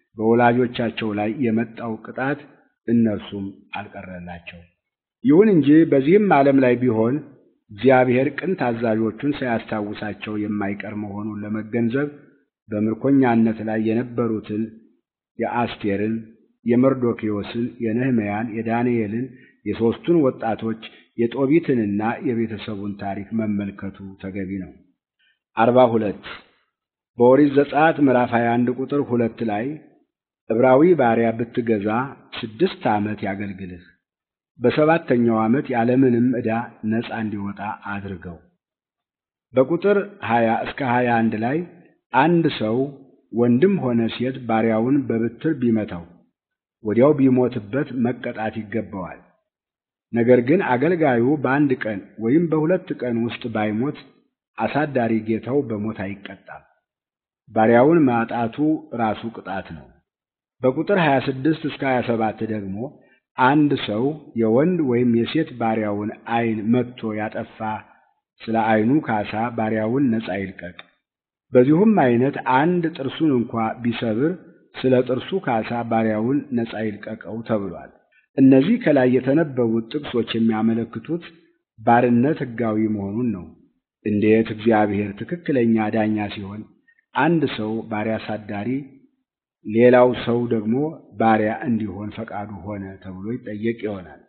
በወላጆቻቸው ላይ የመጣው ቅጣት እነርሱም አልቀረላቸው። ይሁን እንጂ በዚህም ዓለም ላይ ቢሆን እግዚአብሔር ቅን ታዛዦቹን ሳያስታውሳቸው የማይቀር መሆኑን ለመገንዘብ በምርኮኛነት ላይ የነበሩትን የአስቴርን፣ የመርዶክዮስን፣ የነህምያን፣ የዳንኤልን፣ የሦስቱን ወጣቶች የጦቢትንና የቤተሰቡን ታሪክ መመልከቱ ተገቢ ነው። አርባ ሁለት በኦሪት ዘጸአት ምዕራፍ 21 ቁጥር ሁለት ላይ ዕብራዊ ባሪያ ብትገዛ ስድስት ዓመት ያገልግልህ፣ በሰባተኛው ዓመት ያለምንም ዕዳ ነፃ እንዲወጣ አድርገው። በቁጥር 20 እስከ 21 ላይ አንድ ሰው ወንድም ሆነ ሴት ባሪያውን በብትር ቢመታው ወዲያው ቢሞትበት መቀጣት ይገባዋል። ነገር ግን አገልጋዩ በአንድ ቀን ወይም በሁለት ቀን ውስጥ ባይሞት አሳዳሪ ጌታው በሞት አይቀጣም። ባሪያውን ማጣቱ ራሱ ቅጣት ነው። በቁጥር 26 እስከ 27 ደግሞ አንድ ሰው የወንድ ወይም የሴት ባሪያውን ዓይን መትቶ ያጠፋ ስለ ዓይኑ ካሳ ባሪያውን ነፃ ይልቀቅ። በዚሁም አይነት አንድ ጥርሱን እንኳ ቢሰብር ስለ ጥርሱ ካሳ ባሪያውን ነፃ ይልቀቀው ተብሏል። እነዚህ ከላይ የተነበቡት ጥቅሶች የሚያመለክቱት ባርነት ሕጋዊ መሆኑን ነው። እንዴት እግዚአብሔር ትክክለኛ ዳኛ ሲሆን አንድ ሰው ባሪያ አሳዳሪ ሌላው ሰው ደግሞ ባሪያ እንዲሆን ፈቃዱ ሆነ ተብሎ ይጠየቅ ይሆናል።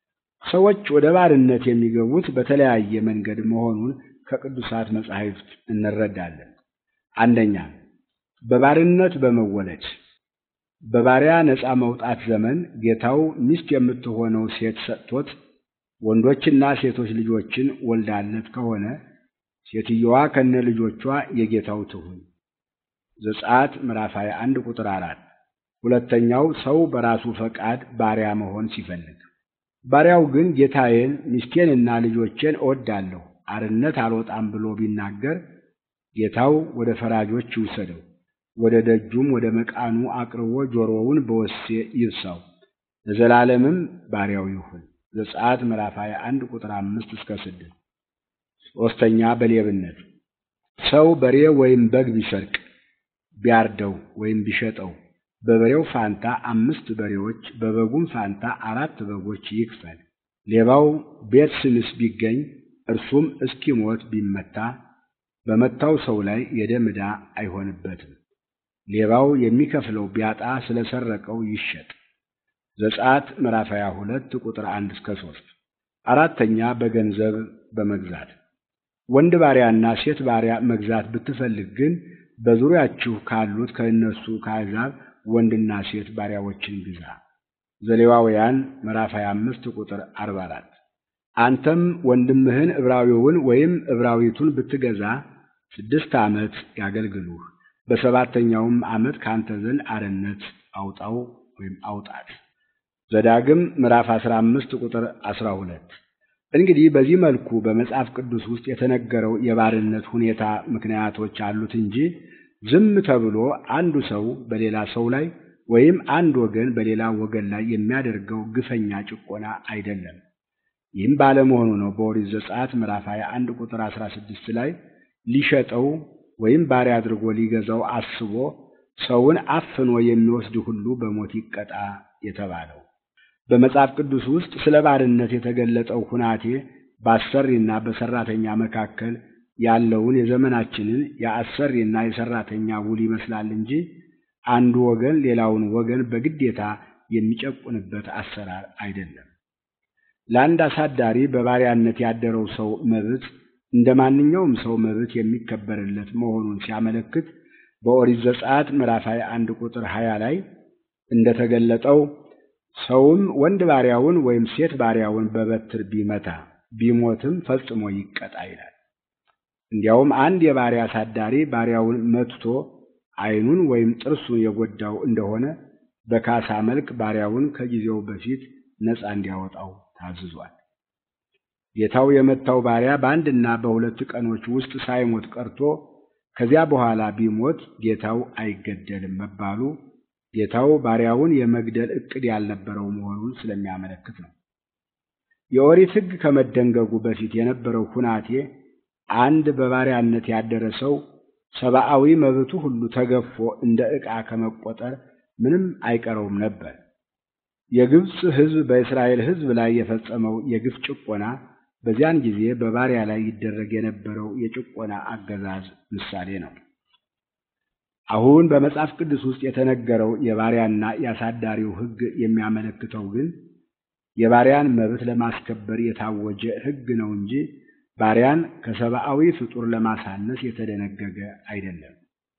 ሰዎች ወደ ባርነት የሚገቡት በተለያየ መንገድ መሆኑን ከቅዱሳት መጻሕፍት እንረዳለን። አንደኛ በባርነት በመወለድ በባሪያ ነፃ መውጣት ዘመን ጌታው ሚስት የምትሆነው ሴት ሰጥቶት ወንዶችና ሴቶች ልጆችን ወልዳለት ከሆነ ሴትየዋ ከነ ልጆቿ የጌታው ትሁን። ዘጸአት ምዕራፍ 21 ቁጥር 4። ሁለተኛው ሰው በራሱ ፈቃድ ባሪያ መሆን ሲፈልግ፣ ባሪያው ግን ጌታዬን ሚስቴንና ልጆቼን እወዳለሁ አርነት አልወጣም ብሎ ቢናገር ጌታው ወደ ፈራጆች ይውሰደው፣ ወደ ደጁም ወደ መቃኑ አቅርቦ ጆሮውን በወሴ ይብሳው፣ ለዘላለምም ባሪያው ይሁን። ዘጸአት ምዕራፍ 21 ቁጥር 5 እስከ 6። ሦስተኛ በሌብነት ሰው በሬ ወይም በግ ቢሰርቅ ቢያርደው ወይም ቢሸጠው በበሬው ፋንታ አምስት በሬዎች በበጉም ፋንታ አራት በጎች ይክፈል። ሌባው ቤት ስንስ ቢገኝ እርሱም እስኪሞት ቢመታ በመታው ሰው ላይ የደም ዕዳ አይሆንበትም። ሌባው የሚከፍለው ቢያጣ ስለሰረቀው ይሸጥ። ዘጸአት ምዕራፍ 22 ቁጥር 1 እስከ 3። አራተኛ በገንዘብ በመግዛት ወንድ ባሪያና ሴት ባሪያ መግዛት ብትፈልግ ግን በዙሪያችሁ ካሉት ከእነሱ ከአሕዛብ ወንድና ሴት ባሪያዎችን ግዛ። ዘሌዋውያን ምዕራፍ 25 ቁጥር 44። አንተም ወንድምህን ዕብራዊውን ወይም ዕብራዊቱን ብትገዛ ስድስት ዓመት ያገልግሉህ፣ በሰባተኛውም ዓመት ካንተ ዘንድ አርነት አውጣው ወይም አውጣት። ዘዳግም ምዕራፍ 15 ቁጥር 12። እንግዲህ በዚህ መልኩ በመጽሐፍ ቅዱስ ውስጥ የተነገረው የባርነት ሁኔታ ምክንያቶች አሉት እንጂ ዝም ተብሎ አንዱ ሰው በሌላ ሰው ላይ ወይም አንድ ወገን በሌላ ወገን ላይ የሚያደርገው ግፈኛ ጭቆና አይደለም። ይህም ባለመሆኑ ነው በኦሪት ዘጸአት ምዕራፍ 21 ቁጥር 16 ላይ ሊሸጠው ወይም ባሪያ አድርጎ ሊገዛው አስቦ ሰውን አፍኖ የሚወስድ ሁሉ በሞት ይቀጣ የተባለው። በመጽሐፍ ቅዱስ ውስጥ ስለ ባርነት የተገለጠው ሁናቴ በአሰሪና በሰራተኛ መካከል ያለውን የዘመናችንን የአሰሪና የሰራተኛ ውል ይመስላል እንጂ አንዱ ወገን ሌላውን ወገን በግዴታ የሚጨቁንበት አሰራር አይደለም። ለአንድ አሳዳሪ በባሪያነት ያደረው ሰው መብት እንደ ማንኛውም ሰው መብት የሚከበርለት መሆኑን ሲያመለክት በኦሪት ዘጸአት ምዕራፍ 21 ቁጥር 20 ላይ እንደተገለጠው ሰውም ወንድ ባሪያውን ወይም ሴት ባሪያውን በበትር ቢመታ ቢሞትም ፈጽሞ ይቀጣ ይላል። እንዲያውም አንድ የባሪያ አሳዳሪ ባሪያውን መትቶ ዓይኑን ወይም ጥርሱን የጎዳው እንደሆነ በካሳ መልክ ባሪያውን ከጊዜው በፊት ነፃ እንዲያወጣው ታዝዟል። ጌታው የመታው ባሪያ በአንድና በሁለት ቀኖች ውስጥ ሳይሞት ቀርቶ ከዚያ በኋላ ቢሞት ጌታው አይገደልም መባሉ ጌታው ባሪያውን የመግደል ዕቅድ ያልነበረው መሆኑን ስለሚያመለክት ነው። የኦሪት ሕግ ከመደንገጉ በፊት የነበረው ሁናቴ አንድ በባሪያነት ያደረ ሰው ሰብአዊ መብቱ ሁሉ ተገፎ እንደ ዕቃ ከመቆጠር ምንም አይቀረውም ነበር። የግብፅ ሕዝብ በእስራኤል ሕዝብ ላይ የፈጸመው የግፍ ጭቆና በዚያን ጊዜ በባሪያ ላይ ይደረግ የነበረው የጭቆና አገዛዝ ምሳሌ ነው። አሁን በመጽሐፍ ቅዱስ ውስጥ የተነገረው የባሪያና የአሳዳሪው ሕግ የሚያመለክተው ግን የባሪያን መብት ለማስከበር የታወጀ ሕግ ነው እንጂ ባሪያን ከሰብአዊ ፍጡር ለማሳነስ የተደነገገ አይደለም።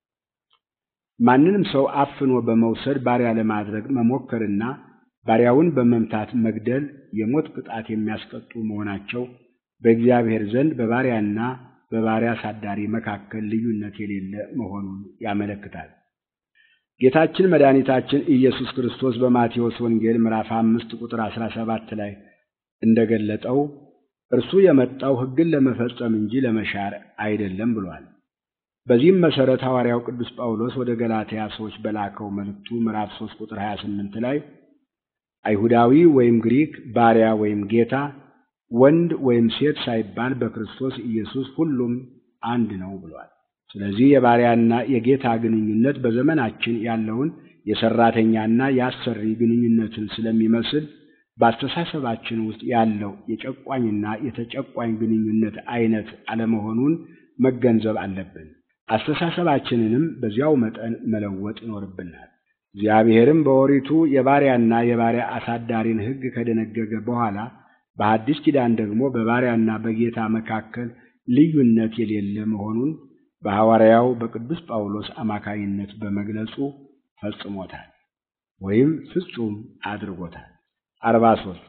ማንንም ሰው አፍኖ በመውሰድ ባሪያ ለማድረግ መሞከርና ባሪያውን በመምታት መግደል የሞት ቅጣት የሚያስቀጡ መሆናቸው በእግዚአብሔር ዘንድ በባሪያና በባሪያ አሳዳሪ መካከል ልዩነት የሌለ መሆኑን ያመለክታል። ጌታችን መድኃኒታችን ኢየሱስ ክርስቶስ በማቴዎስ ወንጌል ምዕራፍ አምስት ቁጥር አስራ ሰባት ላይ እንደገለጠው እርሱ የመጣው ሕግን ለመፈጸም እንጂ ለመሻር አይደለም ብሏል። በዚህም መሠረት ሐዋርያው ቅዱስ ጳውሎስ ወደ ገላትያ ሰዎች በላከው መልእክቱ ምዕራፍ 3 ቁጥር 28 ላይ አይሁዳዊ ወይም ግሪክ፣ ባሪያ ወይም ጌታ፣ ወንድ ወይም ሴት ሳይባል በክርስቶስ ኢየሱስ ሁሉም አንድ ነው ብሏል። ስለዚህ የባሪያና የጌታ ግንኙነት በዘመናችን ያለውን የሰራተኛና የአሰሪ ግንኙነትን ስለሚመስል በአስተሳሰባችን ውስጥ ያለው የጨቋኝና የተጨቋኝ ግንኙነት አይነት አለመሆኑን መገንዘብ አለብን። አስተሳሰባችንንም በዚያው መጠን መለወጥ ይኖርብናል። እግዚአብሔርም በኦሪቱ የባሪያና የባሪያ አሳዳሪን ሕግ ከደነገገ በኋላ በሐዲስ ኪዳን ደግሞ በባሪያና በጌታ መካከል ልዩነት የሌለ መሆኑን በሐዋርያው በቅዱስ ጳውሎስ አማካይነት በመግለጹ ፈጽሞታል። ወይም ፍጹም አድርጎታል። አርባ ሦስት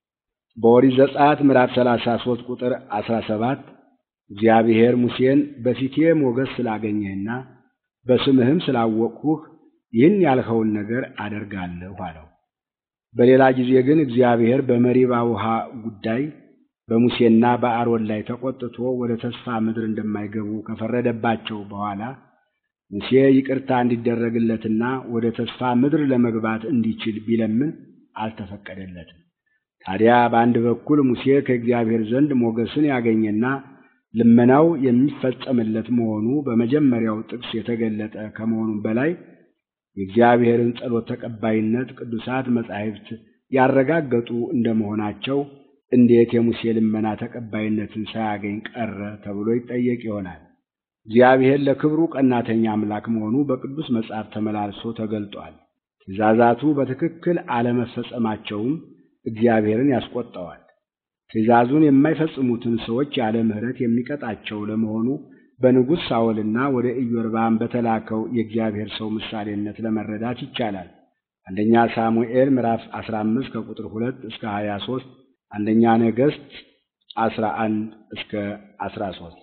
በኦሪት ዘጸአት ምዕራፍ ሰላሳ ሦስት ቁጥር አስራ ሰባት እግዚአብሔር ሙሴን በፊቴ ሞገስ ስላገኘህና በስምህም ስላወቅሁህ ይህን ያልኸውን ነገር አደርጋለሁ አለው። በሌላ ጊዜ ግን እግዚአብሔር በመሪባ ውሃ ጉዳይ በሙሴና በአሮን ላይ ተቆጥቶ ወደ ተስፋ ምድር እንደማይገቡ ከፈረደባቸው በኋላ ሙሴ ይቅርታ እንዲደረግለትና ወደ ተስፋ ምድር ለመግባት እንዲችል ቢለምን አልተፈቀደለትም። ታዲያ በአንድ በኩል ሙሴ ከእግዚአብሔር ዘንድ ሞገስን ያገኘና ልመናው የሚፈጸምለት መሆኑ በመጀመሪያው ጥቅስ የተገለጠ ከመሆኑም በላይ የእግዚአብሔርን ጸሎት ተቀባይነት ቅዱሳት መጻሕፍት ያረጋገጡ እንደመሆናቸው እንዴት የሙሴ ልመና ተቀባይነትን ሳያገኝ ቀረ ተብሎ ይጠየቅ ይሆናል። እግዚአብሔር ለክብሩ ቀናተኛ አምላክ መሆኑ በቅዱስ መጽሐፍ ተመላልሶ ተገልጧል። ትእዛዛቱ በትክክል አለመፈጸማቸውም እግዚአብሔርን ያስቆጣዋል። ትእዛዙን የማይፈጽሙትን ሰዎች ያለ ምሕረት የሚቀጣቸው ለመሆኑ በንጉሥ ሳኦልና ወደ ኢዮርባም በተላከው የእግዚአብሔር ሰው ምሳሌነት ለመረዳት ይቻላል። አንደኛ ሳሙኤል ምዕራፍ 15 ከቁጥር 2 እስከ 23፣ አንደኛ ነገሥት 11 እስከ 13።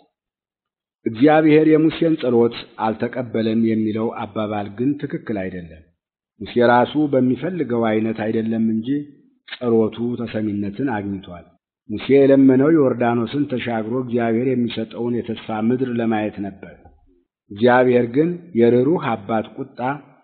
እግዚአብሔር የሙሴን ጸሎት አልተቀበለም የሚለው አባባል ግን ትክክል አይደለም። ሙሴ ራሱ በሚፈልገው አይነት አይደለም እንጂ ጸሎቱ ተሰሚነትን አግኝቷል። ሙሴ የለመነው ዮርዳኖስን ተሻግሮ እግዚአብሔር የሚሰጠውን የተስፋ ምድር ለማየት ነበር። እግዚአብሔር ግን የርኅሩህ አባት ቁጣ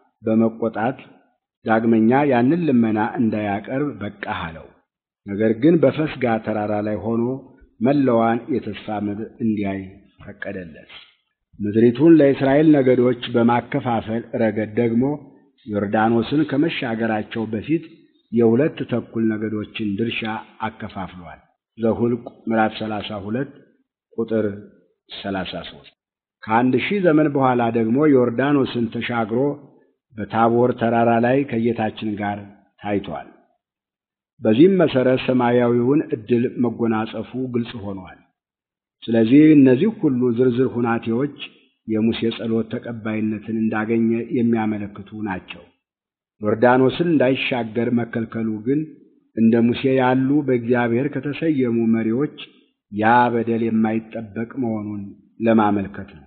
በመቆጣት ዳግመኛ ያንን ልመና እንዳያቀርብ በቃህ አለው። ነገር ግን በፈስጋ ተራራ ላይ ሆኖ መላዋን የተስፋ ምድር እንዲያይ ፈቀደለት። ምድሪቱን ለእስራኤል ነገዶች በማከፋፈል ረገድ ደግሞ ዮርዳኖስን ከመሻገራቸው በፊት የሁለት ተኩል ነገዶችን ድርሻ አከፋፍሏል። ዘሁልቅ ምዕራፍ 32 ቁጥር 33። ከአንድ ሺህ ዘመን በኋላ ደግሞ ዮርዳኖስን ተሻግሮ በታቦር ተራራ ላይ ከጌታችን ጋር ታይቷል። በዚህም መሠረት ሰማያዊውን ዕድል መጎናጸፉ ግልጽ ሆኗል። ስለዚህ እነዚህ ሁሉ ዝርዝር ሁናቴዎች የሙሴ ጸሎት ተቀባይነትን እንዳገኘ የሚያመለክቱ ናቸው። ዮርዳኖስን እንዳይሻገር መከልከሉ ግን እንደ ሙሴ ያሉ በእግዚአብሔር ከተሰየሙ መሪዎች ያ በደል የማይጠበቅ መሆኑን ለማመልከት ነው።